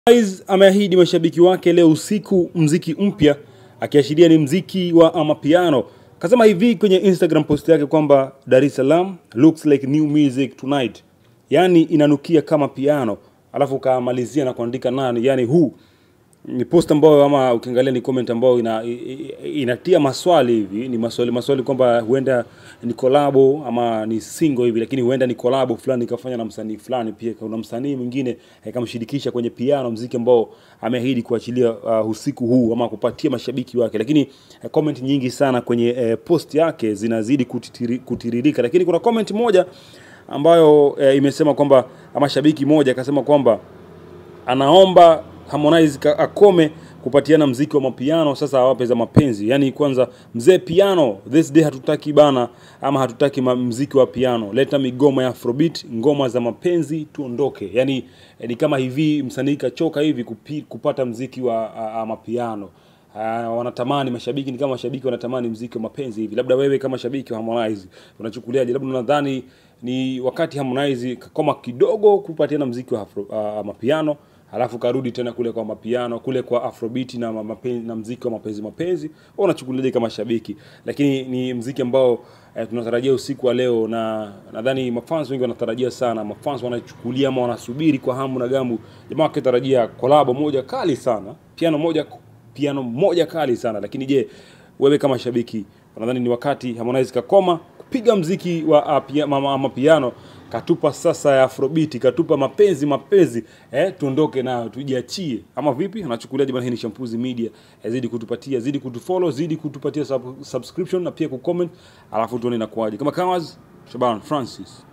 Harmonize ameahidi mashabiki wake leo usiku mziki mpya akiashiria ni mziki wa amapiano. Kasema hivi kwenye Instagram post yake kwamba Dar es Salaam looks like new music tonight, yaani inanukia kama piano, alafu kamalizia na kuandika nani, yani who ni post ambayo ama ukiangalia ni comment ambayo ina, i- i- inatia maswali hivi, ni maswali maswali kwamba huenda ni kolabo ama ni single hivi, lakini huenda ni kolabo fulani ikafanya na msanii fulani. Pia kuna msanii mwingine akamshirikisha kwenye piano, mziki ambao ameahidi kuachilia uh, usiku huu ama kupatia mashabiki wake, lakini eh, comment nyingi sana kwenye eh, post yake zinazidi kutitiri, kutiririka, lakini kuna comment moja ambayo eh, imesema kwamba ama shabiki moja akasema kwamba anaomba Harmonize ka- akome kupatiana mziki wa mapiano, sasa awape za mapenzi. Yani kwanza, mzee piano, this day hatutaki bana, ama hatutaki ma- mziki wa piano, leta migoma ya afrobeat, ngoma za mapenzi, tuondoke. Yani eh, ni kama hivi msanii kachoka hivi kupi, kupata mziki wa a, a, mapiano. Uh, wanatamani mashabiki ni kama mashabiki wanatamani mziki wa mapenzi hivi. Labda wewe kama shabiki wa Harmonize unachukuliaje? Labda unadhani ni wakati Harmonize kakoma kidogo kupatiana mziki wa afro, uh, mapiano halafu karudi tena kule kwa mapiano kule kwa afrobeat na ma- mapenzi, na mziki wa mapenzi mapenzi, wewe unachukuliaje kama shabiki? Lakini ni mziki ambao eh, tunatarajia usiku wa leo, na nadhani mafans wengi wanatarajia sana, mafans wanachukulia ama wanasubiri kwa hamu na gamu, jamaa wakitarajia kolabo moja kali sana, piano moja piano moja kali sana. Lakini je, wewe kama shabiki unadhani ni wakati Harmonize kakoma kupiga mziki wa uh, pia, mama, ama piano katupa sasa ya afrobeat katupa mapenzi mapenzi eh, tuondoke nayo tujiachie, ama vipi? Unachukuliaje bwana? Hii ni Shampuzi Media eh, zidi kutupatia, zidi kutufollow, zidi kutupatia sub, subscription na pia kucomment, alafu tuone inakuwaje. Kama Kawas Shaban Francis